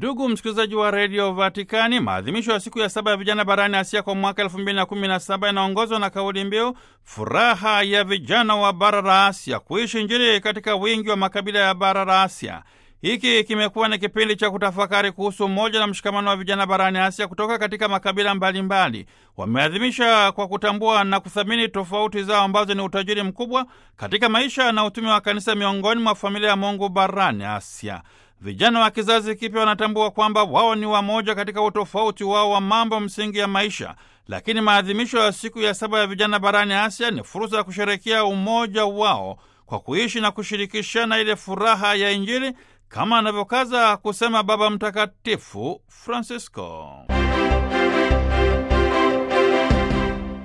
Ndugu msikilizaji wa redio Vatikani, maadhimisho ya siku ya saba ya vijana barani Asia kwa mwaka elfu mbili na kumi na saba yanaongozwa na kauli mbiu furaha ya vijana wa bara la Asia, kuishi Injili katika wingi wa makabila ya bara la Asia. Hiki kimekuwa ni kipindi cha kutafakari kuhusu umoja na mshikamano wa vijana barani Asia kutoka katika makabila mbalimbali. Wameadhimisha kwa kutambua na kuthamini tofauti zao ambazo ni utajiri mkubwa katika maisha na utume wa kanisa miongoni mwa familia ya Mungu barani Asia. Vijana wa kizazi kipya wanatambua kwamba wao ni wamoja katika utofauti wao wa mambo msingi ya maisha, lakini maadhimisho ya siku ya saba ya vijana barani Asia ni fursa ya kusherekea umoja wao kwa kuishi na kushirikishana ile furaha ya Injili kama anavyokaza kusema Baba Mtakatifu Francisco.